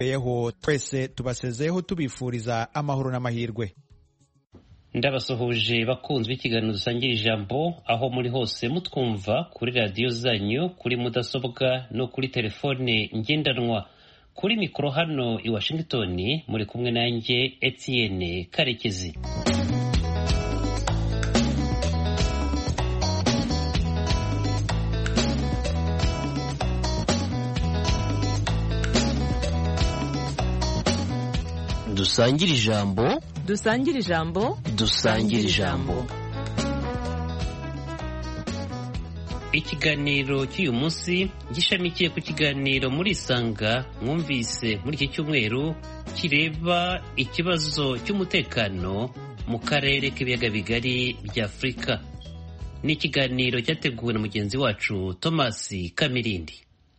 yeho twese tubasezeho tubifuriza amahoro n'amahirwe ndabasuhuje bakunzi b'ikiganiro dusangira ijambo aho muri hose mutwumva kuri radiyo zanyu kuri mudasobwa no kuri telefone ngendanwa kuri mikoro hano i washington muri kumwe nanjye etienne karekezi dusangire ijambo dusangire ijambo dusangire ijambo ikiganiro cy'uyu munsi gishamikiye ku kiganiro muri isanga mwumvise muri iki cyumweru kireba ikibazo cy'umutekano mu karere k'ibiyaga bigari bya afurika ni ikiganiro cyateguwe na mugenzi wacu thomas kamirindi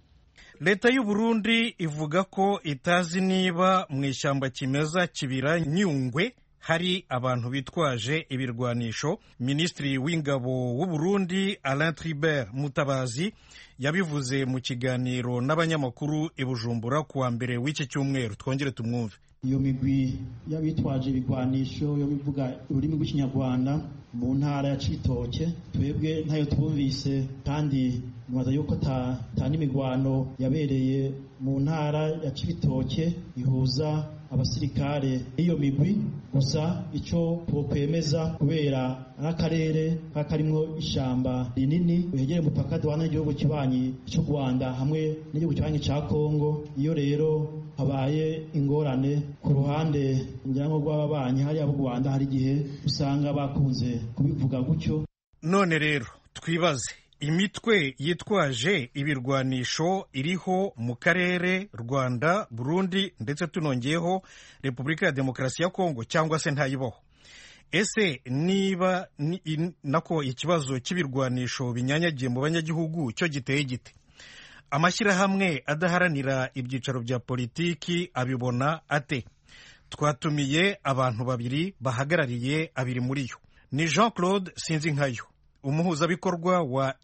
leta y'u Burundi ivuga ko itazi niba mu ishyamba kimeza kibira nyungwe hari abantu bitwaje ibirwanisho minisitiri w'ingabo w'u Burundi Alain Tribert Mutabazi yabivuze mu kiganiro n'abanyamakuru i Bujumbura ku wa mbere w'iki cyumweru twongere tumwumve iyo migwi y'abitwaje ibigwanisho yo bivuga ururimi rw'ikinyarwanda mu ntara ya cibitoke twebwe ntayo twumvise kandi nibaza yuko ta n'imigwano yabereye mu ntara ya cibitoke ihuza abasirikare iyo migwi gusa icyo twokwemeza kubera n'akarere karimwo ishamba rinini wegereye umupaka duhana n'igihugu kibanyi cy'u rwanda hamwe n'igihugu kibanyi cya kongo iyo rero habaye ingorane ku ruhande ngira ngo rw'ababanyi hariya b'u rwanda hari igihe usanga bakunze kubivuga gutyo none rero twibaze imitwe yitwaje ibirwanisho iriho mu karere rwanda burundi ndetse tunongeyeho repubulika ya demokarasi ya kongo cyangwa se ntayibaho ese niba nako ikibazo cy'ibirwanisho binyanyagiye mu banyagihugu cyo giteye gite amashyirahamwe adaharanira ibyicaro bya politiki abibona ate twatumiye abantu babiri bahagarariye abiri muri yo ni jean claude sinzinkayo umuhuzabikorwa wa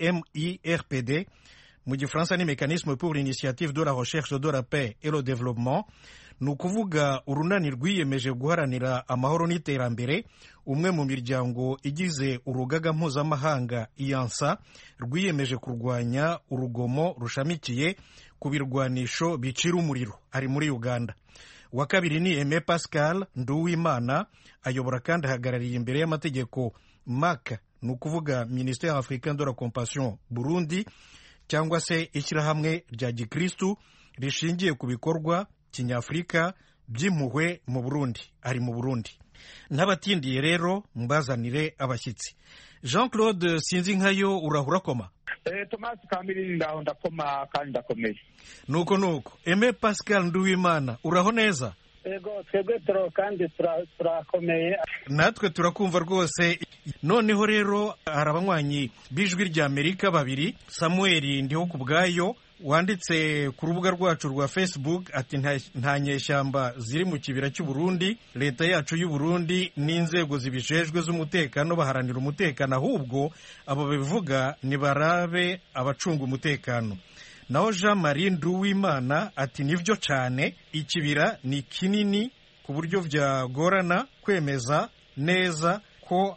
mirpd mu gifaransa ni mécanisme pour l'initiative de la recherche de la paix et le développement ni ukuvuga urunani rwiyemeje guharanira amahoro n'iterambere umwe mu miryango igize urugaga mpuzamahanga iyansa rwiyemeje kurwanya urugomo rushamikiye ku birwanisho bicira umuriro ari muri uganda uwa kabiri ni aime pascal nduwimana ayobora kandi ahagarariye imbere y'amategeko mak ni ukuvuga ministère africain de la compassion burundi cyangwa se ishyirahamwe rya gikristu rishingiye ku bikorwa kinyafurika by'impuhwe mu burundi ari mu burundi n'abatindiye rero mbazanire abashyitsi jean claude sinzi nkayo urahura koma tomasi kamiri ndaho ndakoma kandi ndakomeye nuko nuko eme pascal nduwimana uraho neza yego twebwe turo kandi turakomeye natwe turakumva rwose noneho rero hari abanywanyi b'ijwi rya amerika babiri samuel ndiho ku bwayo wanditse ku rubuga rwacu rwa facebook ati nta nyeshyamba ziri mu kibira cy'u Burundi leta yacu y'u Burundi n'inzego zibijejwe z'umutekano baharanira umutekano ahubwo abo bivuga nibarabe abacunga umutekano naho jean marie nduwimana ati nibyo cyane ikibira ni kinini ku buryo byagorana kwemeza neza ko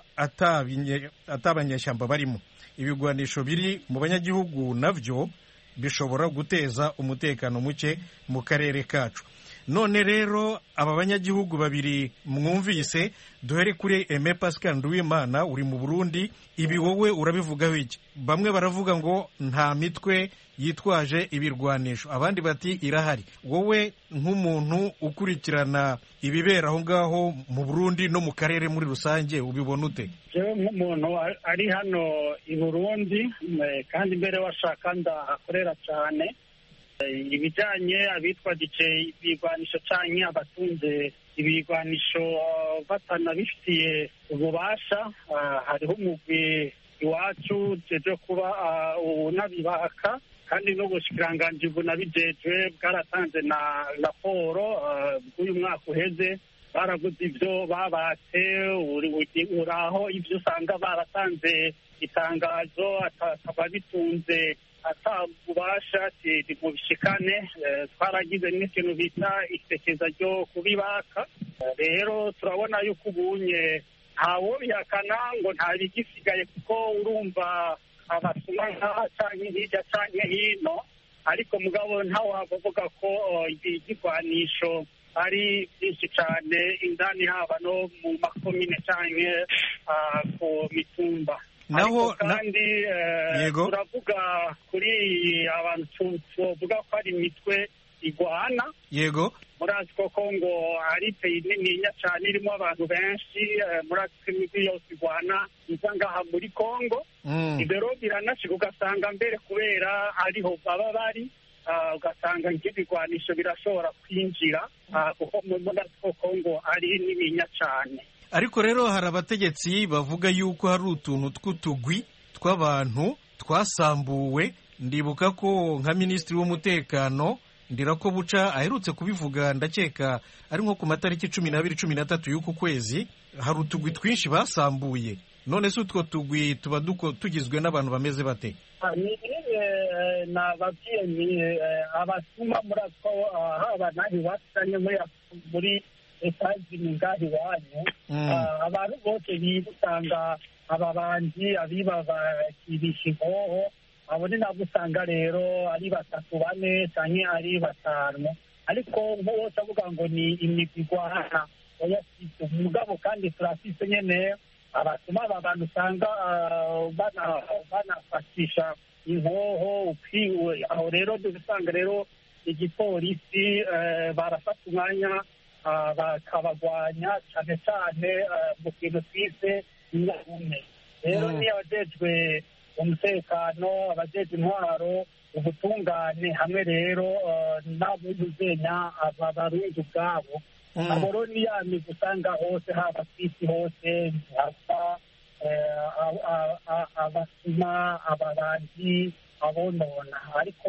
atabanyeshyamba barimo ibigwanisho biri mu banyagihugu nabyo bishobora guteza umutekano muke mu karere kacu none rero aba banyagihugu babiri mwumvise duhere kuri eme pascal nduwimana uri mu burundi ibi wowe urabivugaho iki bamwe baravuga ngo nta mitwe yitwaje ibirwanisho abandi bati irahari wowe nk'umuntu ukurikirana ibibera aho ngaho mu burundi no mu karere muri rusange ubibona ute jewe nk'umuntu ari hano i burundi kandi mbere washaka ndahakorera cyane ibijyanye abitwaje ibigwanisho cyangwa abatunze ibigwanisho batanabifitiye ububasha hariho umugwi iwacu jeje kuba unabibaka kandi n'ubushikiranganji bunabijejwe bwaratanze na raporo bw'uyu mwaka uheze baraguze ibyo babatse uraho ibyo usanga baratanze itangazo akaba bitunze atabubasha mu bishikane twaragize n'ikintu bita isekeza ryo kubibaka rero turabona yuko ubunye ntawo bihakana ngo nta bigisigaye kuko urumva abasuma nkaha canke hirya canke hino ariko mugabo ntawavuga ko igigwanisho ari byinshi cyane indani haba no mu makomine canke ku mitumba naho kandi yego turavuga kuri abantu tuvuga ko ari imitwe igwana yego murazi koko ngo ari peyi nininya cyane irimo abantu benshi murazi ko imijyi yose igwana iza ngaha muri kongo ibero biranashika ugasanga mbere kubera ariho baba bari ugasanga nk'ibigwanisho birashobora kwinjira kuko murazi ko kongo ari nininya cyane ariko rero hari abategetsi bavuga yuko hari utuntu tw'utugwi tw'abantu twasambuwe ndibuka ko nka minisitiri w'umutekano ndirako buca aherutse kubivuga ndakeka ari nko ku matariki cumi n'abiri cumi n'atatu y'uku kwezi hari utugwi twinshi basambuye none se utwo tugwi tuba tugizwe n'abantu bameze bate ni nababwiye ni abasuma muri ako haba naho iwacu muri etazini ngaho iwanyu abantu bose biba usanga ababanzi abiba bakibisha inkoho abo ni nabwo usanga rero ari batatu bane cyangwa ari batanu ariko bose avuga ngo ni imigwi igwana oyafite umugabo kandi turafise nyene abatuma aba bantu usanga banafatisha inkoho ukwiwe aho rero dusanga rero igipolisi barafata umwanya bakabagwanya cyane cyane mu kintu twise inyarume rero niyo abajejwe umutekano abajejwe intwaro ubutungane hamwe rero n'abuzuzenya aba barundi ubwabo abo rero ni ya migwi usanga hose haba ku isi hose hasa abasuma abarangi abonona ariko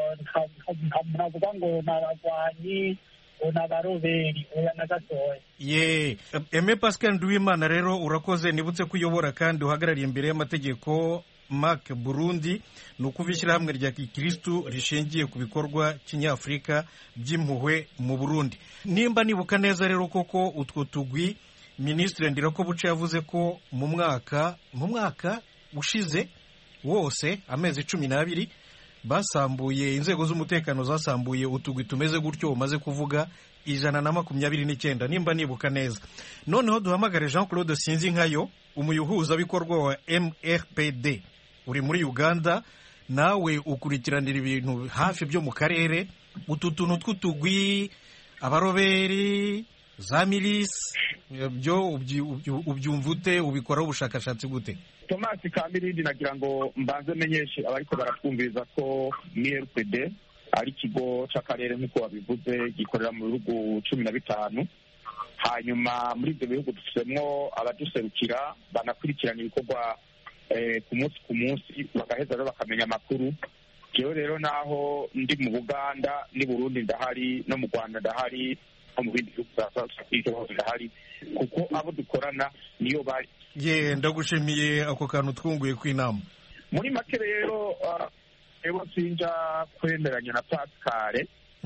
ntavuga ngo ni abagwanyi n'abaroberi oya na gatoya ye eme pascal nduwimana rero urakoze nibutse ko uyobora kandi uhagarariye imbere y'amategeko mark burundi ni ukuva ishyirahamwe rya gikirisitu rishingiye ku bikorwa kinyafurika by'impuhwe mu burundi nimba nibuka neza rero koko utwo tugwi minisitiri ndirako buce yavuze ko mu mwaka mu mwaka ushize wose amezi cumi n'abiri basambuye inzego z'umutekano zasambuye utugwi tumeze gutyo umaze kuvuga ijana na makumyabiri n'icyenda nimba nibuka neza noneho duhamagare jean claude sinzi nkayo umuyuhuzabikorwa wa mrpd uri muri uganda nawe ukurikiranira ibintu hafi byo mu karere utu tuntu tw'utugwi abaroberi za milisi byo ubyumva ute ubikoraho ubushakashatsi gute tomasi kamirindi nagira ngo mbanze menyeshe abariko baratwumviriza ko mrpd ari ikigo c'akarere nk'uko babivuze gikorera mu bihugu cumi na bitanu hanyuma muri ibyo bihugu dufitemo abaduserukira banakurikirana ibikorwa ku munsi ku munsi bagaheza rero bakamenya amakuru jewe rero naho ndi mu buganda n'i burundi ndahari no mu rwanda ndahari no mu bindi bihugu bya south africa hose ndahari kuko abo dukorana niyo bari ye ndagushimiye ako kantu twunguye kw'inama muri make rero rero sinja kwemeranya na pascale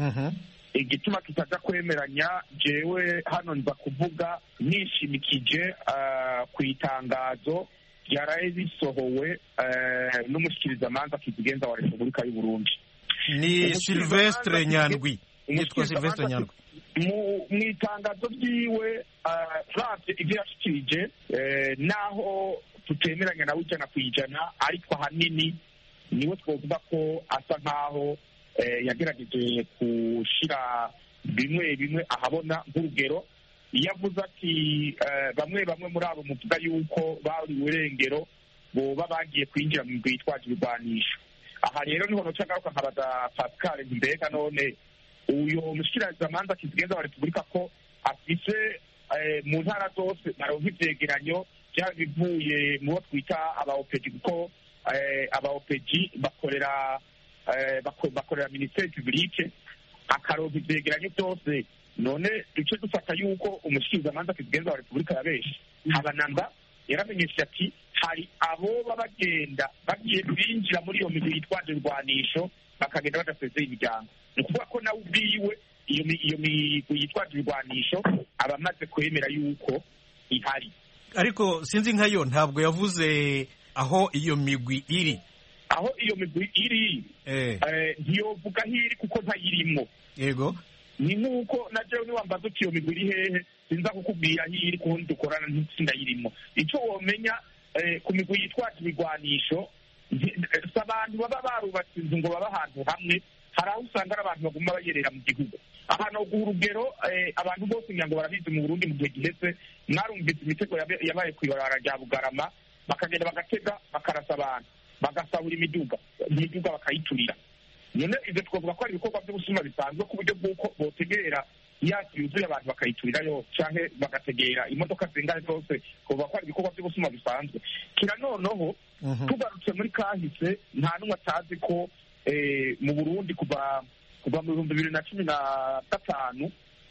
igituma kitaja kwemeranya jewe hano nza kuvuga nishimikije ku itangazo ryaraye risohowe n'umushikirizamanza kizigenza wa repubulika y'u burundi ni silvestre nyandwi yitwa silvestre nyandwi mu itangazo ryiwe turavye ivyo yashikirije naho tutemeranya nawe ijana ku ijana ariko ahanini niwe twovuga ko asa nk'aho yagerageje gushira bimwe bimwe ahabona nk'urugero iyo avuze ati bamwe bamwe muri abo muvuga yuko bari urengero boba bagiye kwinjira mu bitwaje ibigwanisho aha rero niho noca ngaruka nkabaza pascal mbega none uyu mushikirizamanza kizigenza wa repubulika ko afise mu ntara zose naronka ivyegeranyo vyaba bivuye mu bo twita abaopeji kuko abaopeji bakorera bakorera minisiteri publike akaronka ivyegeranyo byose none duce dufata yuko umushikirizamanza kizigenza wa repubulika ya benshi habanamba yaramenyesheje ati hari aboba bagenda bagiye binjira muri iyo migwi yitwaje ibirwanisho bakagenda badasezeye imiryango ni ukuvuga ko nawe ubwiwe iyo mi- iyo migwi yitwaje ibirwanisho aba amaze kwemera yuko ihari ariko sinzi nkayo ntabwo yavuze aho iyo migwi iri aho iyo migwi iri eh eh, ntiyovuga aho iri kuko ntayirimo yego ni nk'uko na jewe niwambaza uti iyo migwi iri hehe sinza kukubwira aho iri kundi dukorana ntindayirimo icyo womenya eh, ku migwi yitwaje ibigwanisho nti- eh, si abantu baba barubatse inzu ngo babe ahantu hamwe hari aho usanga ari abantu baguma bayerera mu gihugu ahantu ho guha urugero eh, abantu bose ngira ngo barabizi mu burundi mu gihe giheze mwarumvise imitego yabe- yabaye ku ibarabara rya bugarama bakagenda bagatega bakarasa abantu bagasahura imiduga imiduga bakayiturira none ibyo twavuga ko ari ibikorwa by'ubusuma bisanzwe ku buryo bw'uko botegerera yasi yuzuye abantu bakayiturirayo canke bagategera imodoka zingana zose twavuga ko ari ibikorwa by'ubusuma bisanzwe kira noneho Mhm. tugarutse muri kahise nta n'umwe atazi ko eh, mu burundi kuva kuva mu bihumbi bibiri na cumi na gatanu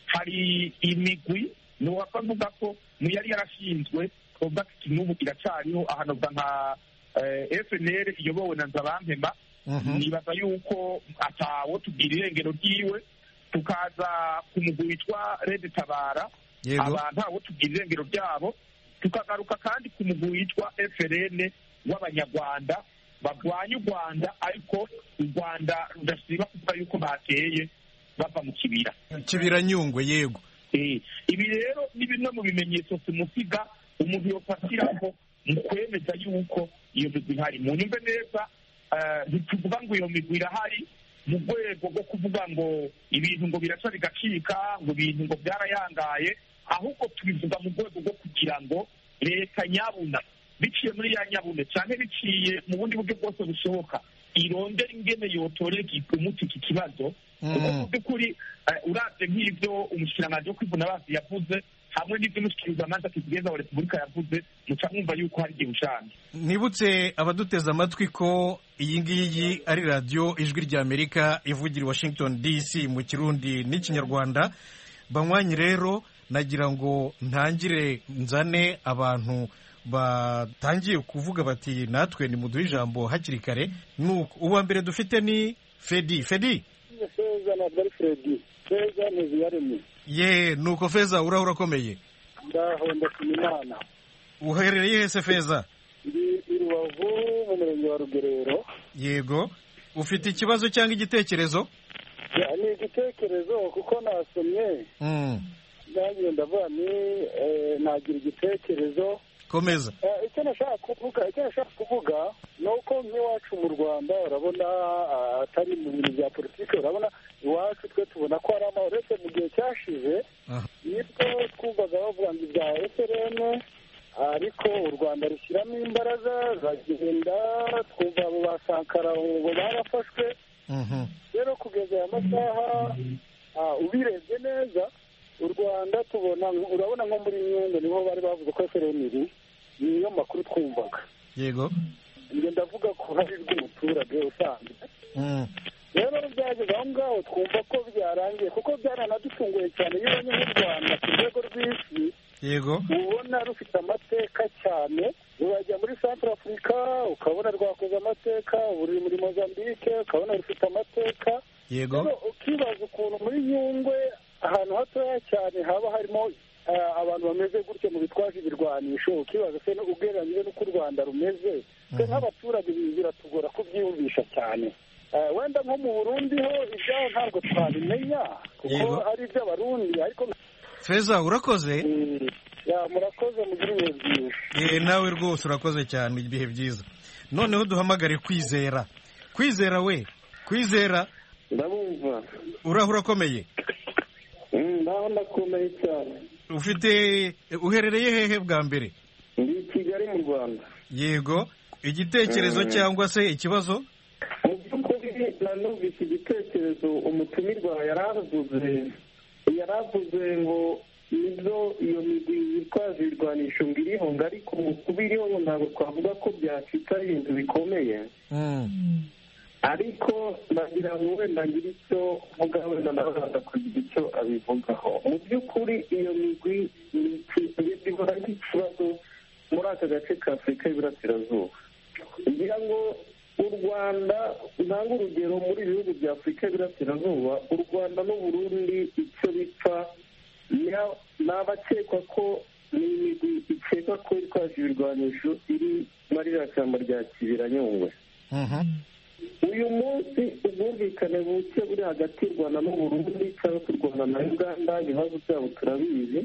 hari imigwi niwapfa mvuga ko mu yari yarashinzwe twavuga ko n'ubu iracariho ahantu nka eh, FNL iyobowe na Nzabampema Mhm. nibaza yuko atawo tubwira irengero ryiwe tukaza ku mugwi witwa Red Tabara yego abantu abo tubwira irengero ryabo tukagaruka kandi ku mugwi witwa FRN w'abanyarwanda barwanya u Rwanda ariko u Rwanda rudasiba kuvuga yuko bateye bava mu kibira kibira nyungwe yego Eh, ibi rero ni bimwe mu bimenyetso simusiga umuntu yofatiraho mu kwemeza yuko iyo migwi ihari mu nyumve neza eh, ntituvuga ngo iyo migwi irahari mu rwego rwo kuvuga ngo ibintu ngo biraca bigacika ngo ibintu ngo byarayangaye ahubwo tubivuga mu rwego rwo kugira ngo leta nyabuna biciye muri ya nyabune cyane biciye mu bundi buryo bwose bushoboka irondera ingene yotorera umuti iki kibazo kuko mu by'ukuri eh, uravye nk'ivyo umushikiranganji wo kwivuna basi yavuze hamwe n'ivyo umushikirizamanza kizigenza wa repubulika yavuze muca mwumva yuko hari igihe ushanje nibutse abaduteze amatwi ko iyi ngiyi ari radiyo ijwi ry'amerika ivugira i washington dc mu kirundi n'ikinyarwanda banywanyi rero nagira ngo ntangire nzane abantu batangiye kuvuga bati natwe nimuduhe ijambo hakiri kare nuko uwa mbere dufite ni fedi fedi feza ntabwo ari fredi feza ntiziyaremye ye nuko feza urahura urakomeye ndaho ndashima imana uherereye hese feza ndi i rubavu mu murenge wa rugerero yego ufite ikibazo cyangwa igitekerezo Ya, ni igitekerezo kuko nasomye Mm, nanjye ndavuga ni eh, nagira igitekerezo komeza Eh, icyo nashaka kuvuga icyo nashaka kuvuga ni uko nk'iwacu mu rwanda urabona ah, atari mu bintu bya politiki urabona iwacu twe tubona ko hari amahoro uretse mu gihe cyashize Aha. nibwo twumvaga bavuga ngo ibya eferene ariko u rwanda rushyiramo imbaraga bagenda twumva abo ba sankara ngo barafashwe Mhm. rero kugeza aya masaha ah, ubirebye neza u rwanda tubona urabona nko muri nyungwe niho bari bavuze ko eferene iri niyo makuru twumvaga yego njye ndavuga ku ruhare rw'umuturage usanzwe Mm, rero byageze aho ngaho twumva ko byarangiye kuko byaranadutunguye cyane iyo ubonye nk'u rwanda ku rwego rw'isi yego ubona rufite amateka cyane rurajya muri centre afurika ukabona rwakoze amateka buri muri mozambique ukabona rufite amateka yego rero ukibaza ukuntu muri nyungwe ahantu hatoya cyane haba harimo eh, abantu bameze gutyo mu bitwaje ibirwanisho ukibaza se no- ugereranyije n'uko u rwanda rumeze twe nk'abaturage ibi biratugora kubyiyumvisha cyane Eh, wenda nko mu burundi ho ibyaho ntabwo twabimenya kuko Yego. ari iby'abarundi ariko feza urakoze Mm, ya murakoze mugire ibihe byiza Eh, nawe rwose urakoze cyane ibihe byiza noneho duhamagare kwizera kwizera we kwizera ndabumva urahura urakomeye ndaho ndakomeye cyane ufite uherereye hehe bwa mbere ndi i kigali mu rwanda yego igitekerezo Mm. cyangwa se ikibazo mu by'ukuri nanumvise igitekerezo umutumirwa yari avuze yari avuze ngo nizo iyo migwi yitwaje ibirwanisho ngo iriho ngo ariko mu kuba iriho ngo ntabwo twavuga ko byacika ari ibintu bikomeye Mm, ariko nagira ngo wenda ngire icyo mvuga wenda nawe araza kugira icyo abivugaho mu by'ukuri iyo migwi ihora nk'ikibazo muri aka gace ka afurika y'iburasirazuba ngira ngo u rwanda ntanga urugero muri ibihugu bya afurika y'iburasirazuba u rwanda n'uburundi icyo bipfa ni abakekwa ko ni imigwi ikekwa ko itwaje ibirwanisho iri muri iriya shyamba rya kibira nyungwe uyu munsi ubwumvikane buke buri hagati y'u rwanda n'uburundi cyangwa se u rwanda na uganda ibibazo byabo turabizi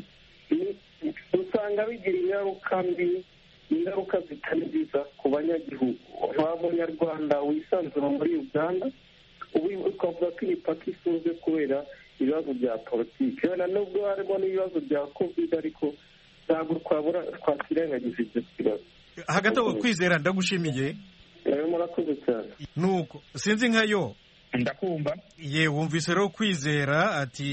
usanga bigira ingaruka mbi ingaruka zitari nziza ku banyagihugu nta munyarwanda wisanzura muri uganda ubu ukavuga ko imipaka ifunze kubera ibibazo bya politiki wenda nubwo harimo n'ibibazo bya covid ariko ntabwo twabura twakirengagiza ibyo kibazo hagati aho kwizera ndagushimiye murakoze cyane nuko sinzi nkayo ndakumva ye wumvise rero kwizera ati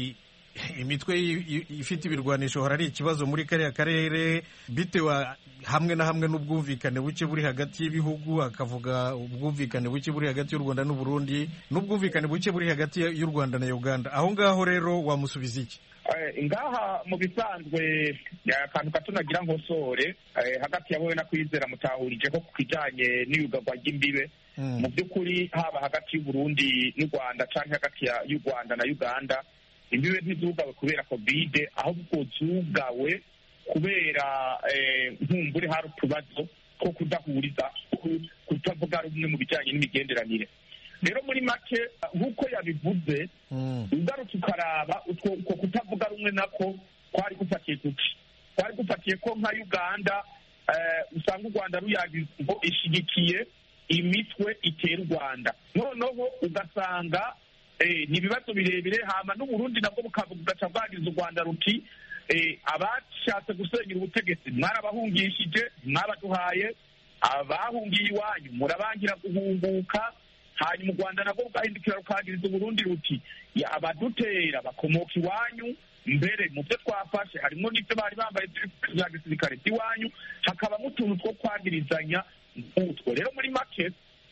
imitwe ifite ibirwanisho hora ari ikibazo muri kariya karere bitewe hamwe na hamwe n'ubwumvikane buke buri hagati y'ibihugu akavuga ubwumvikane buke buri hagati y'u rwanda n'uburundi n'ubwumvikane buke buri hagati y'u rwanda na uganda aho ngaho rero wamusubiza iki ngaha mu bisanzwe akantu gato nagira ngo sore hagati ya wowe na kwizera mutahurije ko ku kijyanye n'iyugagwa ry'imbibe mu by'ukuri haba hagati y'uburundi n'u rwanda cyangwa hagati y'u rwanda na uganda imbibe ntizugawe kubera kovide ahubwo zugawe kubera nkumbure hari utubazo two kudahuriza kutavuga rumwe mu bijyanye n'imigenderanire rero muri make nk'uko yabivuze ugarutse ukaraba utwo kutavuga rumwe nako kwari gufatiye kuki kwari gufatiye ko nka uganda usanga u rwanda ruyagize ngo ishyigikiye imitwe itera u rwanda noneho ugasanga ni ibibazo birebire hama n'uburundi nabwo bukavuga ugaca bwagize u rwanda ruti abashatse gusenyera ubutegetsi mwarabahungishije mwabaduhaye abahungiye iwanyu murabangira guhunguka hanyuma u rwanda nabwo rugahindukira rukahagiriza uburundi ruti abadutera bakomoka iwanyu mbere mu byo twafashe harimo n'ibyo bari bambaye bya gisirikare by'iwanyu hakabamo utuntu two kwagirizanya nk'utwo rero muri make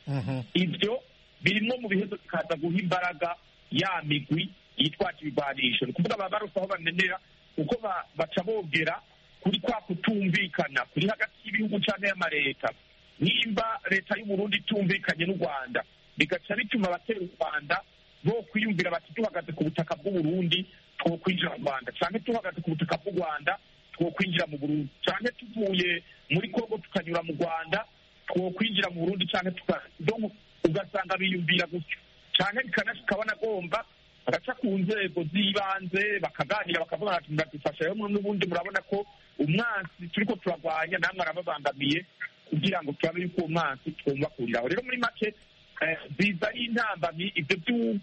ibyo birimo mu bihezo bikaza guha imbaraga ya migwi yitwaje ibigwanisho ni ukuvuga baba barose aho bamenera kuko baca bogera kuri kwa kutumvikana kuri hagati y'ibihugu cyane y'amareta nimba leta y'uburundi itumvikanye n'u rwanda bigaca bituma abatera u rwanda bo kwiyumvira bati duhagaze ku butaka bw'uburundi two kwinjira mu rwanda cyangwa duhagaze ku butaka bw'u rwanda two kwinjira mu burundi cyangwa tuvuye muri kongo tukanyura mu rwanda two kwinjira mu burundi cyangwa ugasanga biyumvira gutyo cyane bikanashikabona agomba bagaca ku nzego z'ibanze bakaganira bakavuga bati muradufasha rero n'ubundi murabona ko umwansi turi ko turarwanya namwe arababangamiye kugira ngo turabe yuko uwo mwansi twumvakuriraho rero muri make biza ari intambamyi ibyo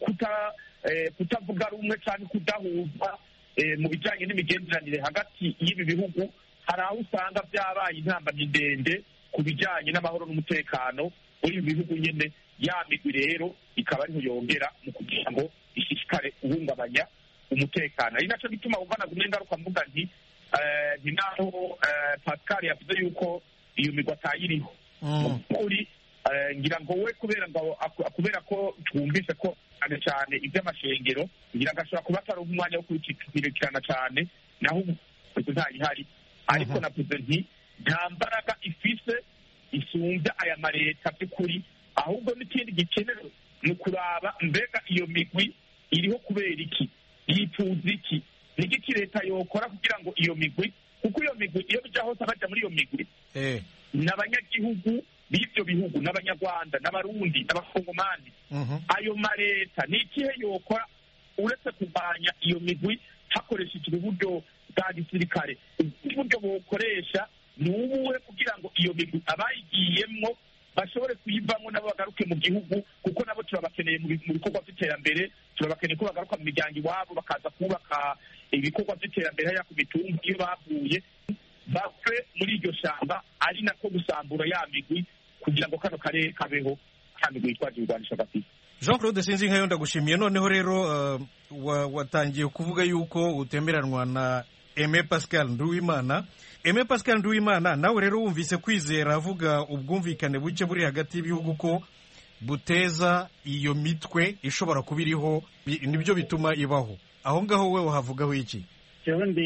kutavuga rumwe cyangwa kudahuza mu bijyanye n'imigenderanire hagati y'ibi bihugu hari aho usanga byabaye intambamyi ndende ku bijyanye n'amahoro n'umutekano muri ibi bihugu nyine ya migwi rero ikaba ariho yongera mu kugira ngo ishishikare guhungabanya umutekano ari nacyo gituma wumva nagumye ingaruka mvuga nti ni naho pascal yavuze yuko iyo migwi atayiriho mu by'ukuri ngira ngo we kubera ngo kubera ko twumvise ko cyane cyane iby'amashengero ngira ngo ashobora kuba atari umwanya wo kubikurikirana cyane naho ubu ntayihari ariko navuze nti nta mbaraga ifise isumbya aya mareta by'ukuri ahubwo n'ikindi gikenewe ni ukuraba mbega iyo migwi iriho kubera iki yifuza iki ni iki leta yokora kugira ngo iyo migwi kuko iyo migwi iyo bijya hose bajya muri iyo migwi ni abanyagihugu b'ibyo bihugu n'abanyarwanda n'abarundi n'abakongomani ayo mareta ni ikihe yokora uretse kurwanya iyo migwi hakoreshejwe uburyo bwa gisirikare ubundi buryo bukoresha ni ubuhe kugira ngo iyo migwi abayigiyemwo bashobore kuyivamo nabo bagaruke mu gihugu kuko nabo turabakeneye mu bikorwa by'iterambere turabakeneye ko bagaruka mu miryango iwabo bakaza kubaka ibikorwa by'iterambere hariya ku mitumba iyo bavuye bapfe muri iryo shyamba ari nako gusambura ya migwi kugira ngo kano karere kabeho ka migwi yitwaje ibirwanisho gafite jean claude sinzi nkayo ndagushimiye noneho rero watangiye kuvuga yuko utemeranwa na Aime Pascal Nduwimana Aime Pascal Nduwimana nawe rero wumvise kwizera avuga ubwumvikane buke buri hagati y'ibihugu ko buteza iyo mitwe ishobora kuba iriho bi- nibyo bituma ibaho aho ngaho we wahavugaho iki jewe ndi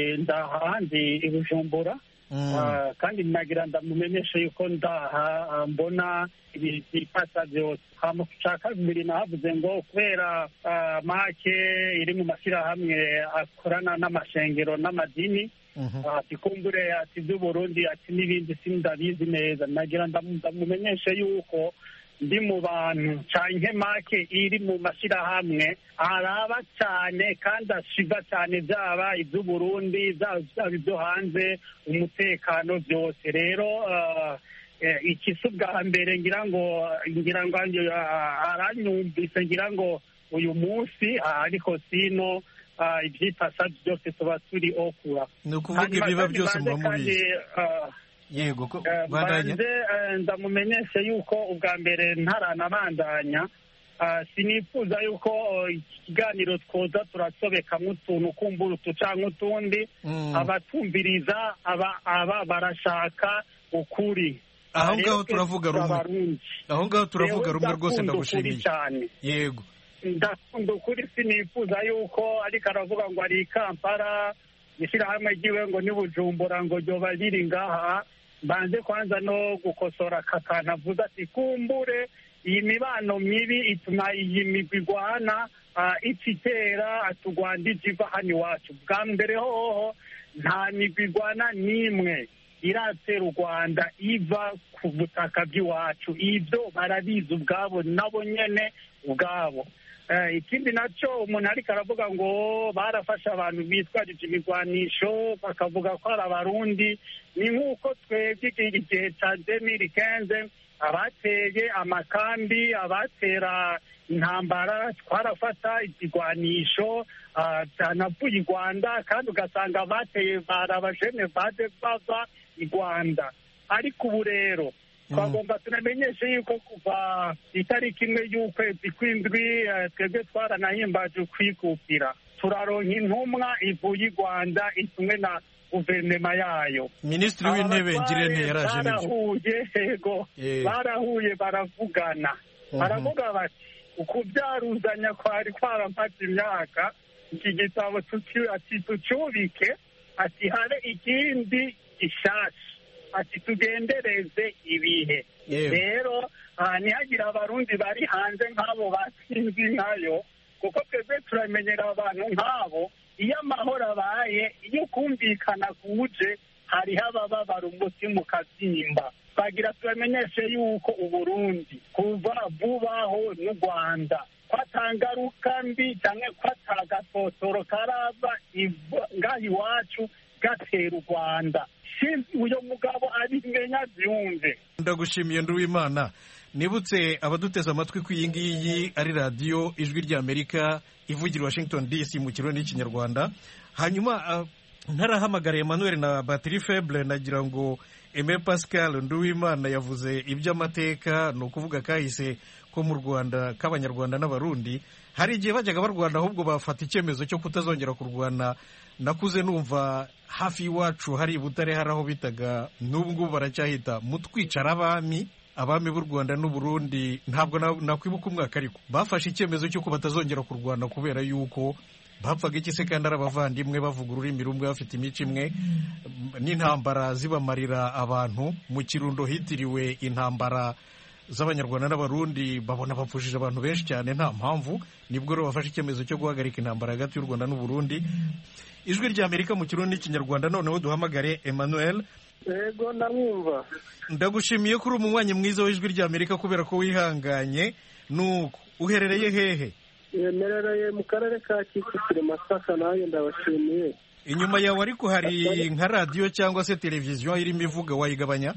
ndaha ndi i bujumbura Mm. Ah, kandi nagira ndamumenyeshe yuko ndaha ah, mbona ibi- ibipasa byose hama ca kabiri nahavuze ngo kubera ah, make iri mu mashyirahamwe akorana n'amashengero n'amadini Mhm. ati kumbure ati by'uburundi ati n'ibindi sindabizi neza nagira ndamu- ndamumenyeshe yuko ndi mu bantu canke make iri mu mashyirahamwe araba cyane kandi ashiga cyane byaba iby'uburundi byaba byaba ibyo hanze umutekano byose rero ah, eh, iki si ubwa mbere ngira ngo ngira ngo ah, aranyumvise ngira ngo uyu munsi ah, ariko sino ah, ibyitasa byose tuba turi okura ni ukuvuga Hanyuma ibiba kandi byose banze muba mubizi kandi, ah, yego ko Eh, bandanya banze eh, ndamumenyeshe yuko ubwa mbere ntaranabandanya ah, sinifuza yuko oh, iki kiganiro twoza turasobekamo utuntu kumbura utu canke utundi Mm. abatumviriza aba aba barashaka ukuri Aho Ah, rero ngaho twese turavuga rumwe. turabarundi. aho ngaho turavuga Jewe rumwe rwose ndakunda ukuri ndagushimiye cyane yego ndakunda ukuri sinifuza yuko ariko aravuga ngo ari i kampala ishyirahamwe ryiwe ngo ni bujumbura ngo ryoba riri ngaha mbanze kwanza no gukosora aka kantu avuze ati kumbure iyi mibano mibi ituma iyi migwi igwana ah, ica itera ati u rwanda ije iva hano iwacu bwa mbere hoho nta migwi igwana n'imwe iratera u rwanda iva ku butaka bw'iwacu ibyo barabizi ubwabo nabo nyene ubwabo Eh, ikindi nacyo umuntu ariko aravuga ngo barafashe abantu bitwarije ibigwanisho bakavuga ko ari abarundi ni nk'uko twebwe iki gihe cya demiri kenze abateye amakambi abatera intambara twarafata ikigwanisho ah, byanavuye i rwanda kandi ugasanga abateye bari abajene bade bava i rwanda ariko ubu rero twagomba tunamenyeshe yuko kuva itariki imwe y'ukwezi kw'indwi eh, twebwe twaranahimbaje ukwikukira turaronka intumwa ivuye i rwanda itumwe na guverinoma yayo minisitiri w'intebe ngirente yaraje nibyo barahuye yego Eh. barahuye baravugana Mhm. baravuga bati ukubyaruzanya kwari kwaramaze imyaka iki gitabo tuki- ati tucyubike ati habe ikindi gishasha ati tugendereze ibihe Yewe. rero ah, ntihagire abarundi bari hanze nk'abo batsinzi nkayo kuko twebwe turamenyera abantu nk'abo iyo amahoro abaye iyo kumvikana kuje hariho abababara umutima ukabyimba twagira tubamenyeshe yuko uburundi kuva bubaho n'u rwanda ko atangaruka mbi cyangwa ko atagasotoro karava iva- ngaha iwacu gatera u rwanda Sinzi uyo mugabo abimenya byumve ndagushimiye nduwimana nibutse abaduteze amatwi ko iyi ngiyi ari radiyo ijwi ry'amerika ivugira i washington dc mu kirundi n'ikinyarwanda hanyuma ah, ntarahamagara emmanuel na batiri feble nagira ngo eme pascal nduwimana yavuze iby'amateka ni ukuvuga kahise ko mu rwanda k'abanyarwanda n'abarundi hari igihe bajyaga barwana ahubwo bafata icyemezo cyo kutazongera kurwana nakuze numva hafi y'iwacu hari i butare hari aho bitaga n'ubu ngubu baracyahita mu twicara abami abami b'u rwanda n'uburundi ntabwo na- nakwibuka umwaka ariko bafashe icyemezo cy'uko batazongera kurwana kubera yuko bapfaga iki se kandi ari abavandimwe bavuga ururimi rumwe bafite imico imwe n'intambara zibamarira abantu mu kirundo hitiriwe intambara z'abanyarwanda n'abarundi babona bapfushije abantu benshi cyane nta mpamvu nibwo rero bafashe icyemezo cyo guhagarika intambara hagati y'u rwanda n'uburundi ijwi ry'amerika mu kirundi n'ikinyarwanda noneho duhamagare emmanuel yego ndamwumva ndagushimiye ko uri umunywanyi mwiza w'ijwi ry'amerika kubera ko wihanganye nuko uherereye hehe yemerereye mu karere ka kicukiro masaka nanjye ndabashimiye inyuma yawe ariko hari nka radiyo cyangwa se televiziyo irimo ivuga wayigabanya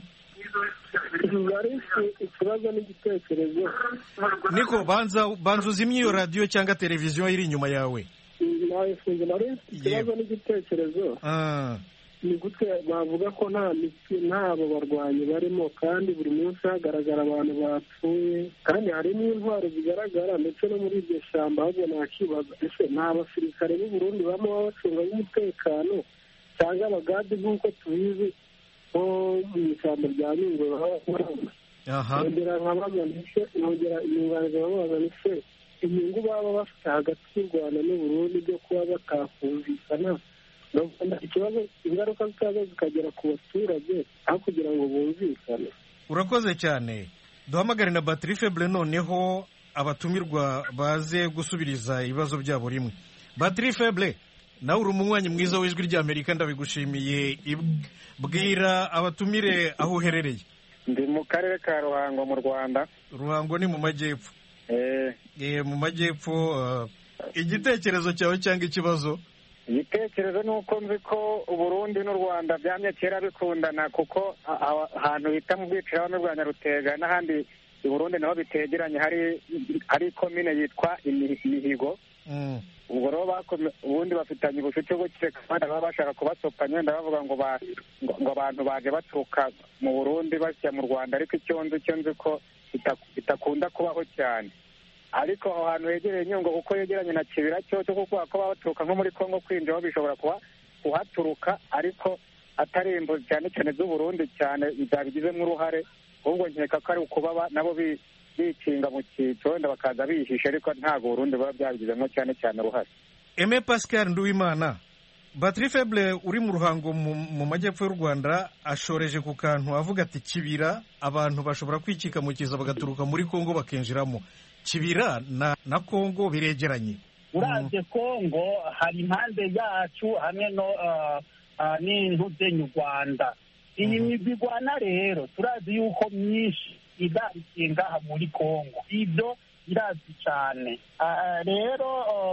ari ikibazo n'igitekerezo niko banza banza uzimye iyo radiyo cyangwa televiziyo iri inyuma yawe nayifunze nari ikibazo n'igitekerezo Ah, ni gute bavuga ko nta miti ntabo barwanyi barimo kandi buri munsi hagaragara abantu bapfuye kandi harimo intwaro zigaragara ndetse no muri iryo shyamba ahubwo nakibaza ese nta basirikare b'u Burundi baba bacunga umutekano cyangwa abagadi nk'uko tubizi nko mu ishyamba rya nyungwe baba barangwa aha nongera nkabaza ndetse nongera inyunganizi nkabaza ndetse inyungu baba bafite hagati y'u rwanda n'uburundi byo kuba batakumvikana urabona ikibazo ingaruka zikaza zikagera ku baturage aho kugira ngo bumvikane urakoze cyane duhamagare na batiri febure noneho abatumirwa baze gusubiriza ibibazo byabo rimwe batiri febure nawe uri umunywanyi mwiza w'ijwi ry'amerika ndabigushimiye Ib- bwira abatumire aho uherereye ndi mu karere ka ruhango mu rwanda ruhango ni mu majyepfo Eh, Eh, mu majyepfo ah, igitekerezo cyawe cyangwa ikibazo igitekerezo ni uko nzi ko uburundi n'u rwanda byamye kera bikundana kuko a- a- ahantu bita mu bwicirahamwe bwa nyarutega n'ahandi i burundi naho bitegeranye hari hari komine yitwa Imi- imihigo Mm. ubwo rero bakome- ubundi bafitanye ubucuti bwo kereka abandi baba bashaka kubasopanya wenda bavuga ngo ba- ngo ngo abantu baje baturuka mu burundi basya mu rwanda ariko icyo nzi icyo nzi ko bita- bitakunda kubaho cyane ariko aho hantu hegereye nyungwe kuko yegeranye na kibira cyo cyo kuko ko baba baturuka nko muri kongo kwinjiraho bishobora kuba kuhaturuka ariko atari imbuzi cyane cyane z'uburundi cyane byabigizemo uruhare ahubwo nkeka ko ari ukuba ba- nabo bi- bikinga mu cyiciro wenda bakaza bihisha ariko ntabwo uburundi buba byabigizemo cyane cyane uruhare Aime Pascal Nduwimana batiri febure uri mu ruhango mu mu majyepfo y'u rwanda ashoreje ku kantu avuga ati kibira abantu bashobora kwikika mu kiza bagaturuka muri kongo bakinjiramo kibira na na kongo biregeranye uravye kongo hari impande yacu hamwe no ah, ah, n'intuzenyu rwanda iyi migwi igwana rero turazi yuko myinshi idarikiye ngaha muri kongo ibyo irazi cyane Ah, rero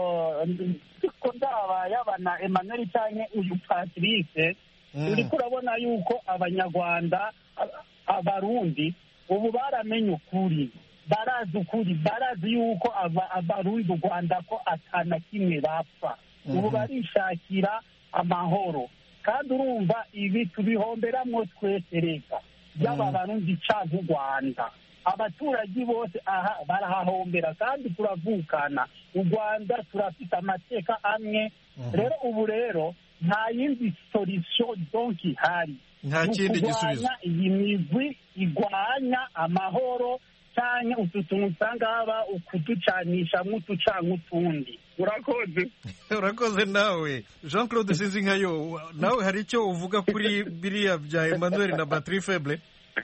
ko ndaba yaba na emmanuel canke uyu patrice uriko urabona yuko abanyarwanda a- abarundi ubu baramenye ukuri barazi ukuri barazi yuko aba- abarundi u rwanda ko atana kimwe bapfa ubu barishakira amahoro kandi urumva ibi tubihomberamwo twese reka byaba abarundi canke u rwanda abaturage bose aha barahahombera kandi turavukana u rwanda turafite amateka amwe rero ubu rero nta yindi solution donc ihari nta Ni kindi ukurwanya gisubizo iyi migwi igwanya amahoro canke utu tuntu usanga haba ukuducanisha nk'utucanke utundi urakoze urakoze nawe jean claude sinzinkayo nawe hari icyo uvuga kuri biriya bya emmanuel na batiri febure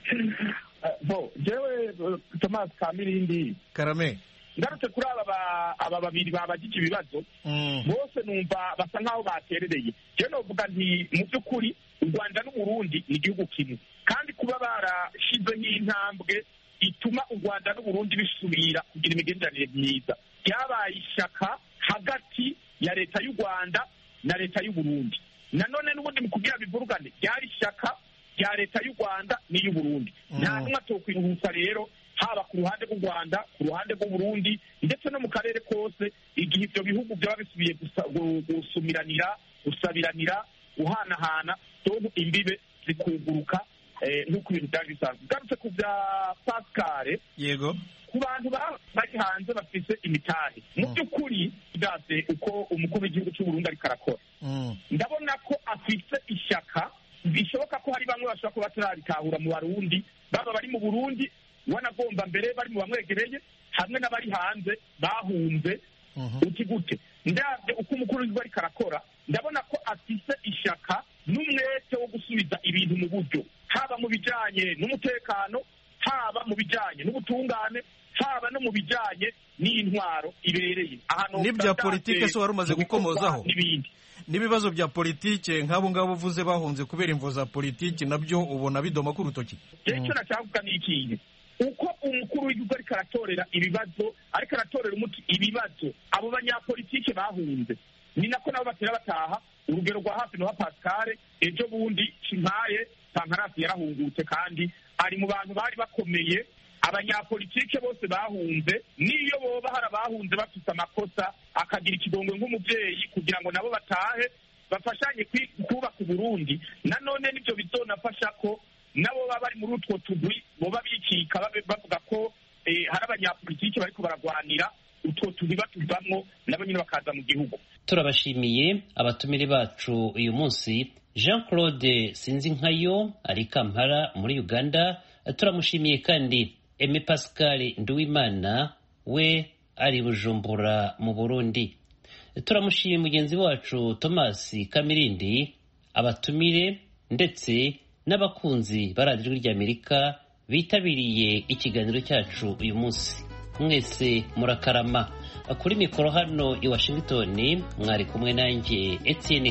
bo jewe eh, thomas kamirindi karame ngarutse kuri aba ba- aba babiri babagije ibibazo Mm. bose numva basa nk'aho baterereye jewe novuga nti mu by'ukuri u rwanda n'uburundi ni igihugu kimwe kandi kuba barashizeho intambwe ituma u rwanda n'uburundi bisubira kugira imigenderanire myiza ryabaye ishyaka hagati ya leta y'u rwanda na leta y'uburundi nanone n'ubundi mu kubwira bivurugane ryari ishyaka rya leta y'u rwanda n'iy'uburundi nta n'umwe atokwiruhutsa rero haba ku ruhande rw'u rwanda ku ruhande rw'uburundi ndetse no mu karere kose igihe ibyo bihugu byaba bisubiye gusa- gu- gusumiranira gusabiranira guhanahana donko imbibe zikuguruka eh, nk'uko ibintu byari bisanzwe ugarutse ku bya pascale yego ku bantu ba- bari hanze bafise imitahe mu by'ukuri ndaze uko umukuru w'igihugu cy'uburundi ariko arakora Mm. ndabona ko afite ishyaka bishoboka ko hari bamwe bashobora kuba batarabitahura mu barundi baba bari mu burundi wanagomba mbere bari mu bamwegereye hamwe n'abari hanze bahunze uti gute ndabye uko umukuru w'igihugu ariko arakora ndabona ko afite ishyaka n'umwete wo gusubiza ibintu mu buryo haba mu bijyanye n'umutekano haba mu bijyanye n'ubutungane haba no mu bijyanye n'intwaro ibereye ahantu n'ibya politike se wari umaze gukomozaho n'ibindi n'ibibazo bya politike nk'abo ngabo uvuze bahunze kubera imvo za politiki nabyo ubona bidoma ku rutoki rero icyo nashaka ni ikintu uko umukuru w'igihugu ariko aratorera ibibazo ariko aratorera umuti ibibazo abo banyapolitike bahunze ni nako nabo batera bataha urugero rwa hafi noha pascale ejo bundi kimpaye pankarasi yarahungutse kandi ari mu bantu bari bakomeye abanyapolitike bose bahunze n'iyo boba hari abahunze bafite amakosa akagira ikidongo nk'umubyeyi kugira ngo nabo batahe bafashanye kwi- kubaka uburundi nanone nibyo bizonafasha ko nabo baba bari muri utwo tugwi boba bikika babe- bavuga ko eh, hari abanyapolitike bariko baragwanira utwo tugwi batuvamwo nabo nyine bakaza mu gihugu turabashimiye abatumire bacu uyu munsi jean claude sinzinkayo ari kampala muri uganda turamushimiye kandi eme pascal nduwimana we ari bujumbura mu burundi turamushimiye mugenzi wacu thomas kamirindi abatumire ndetse n'abakunzi ba radiyo ry'amerika bitabiriye ikiganiro cyacu uyu munsi mwese murakarama kuri mikoro hano i washington mwari kumwe nanjye etienne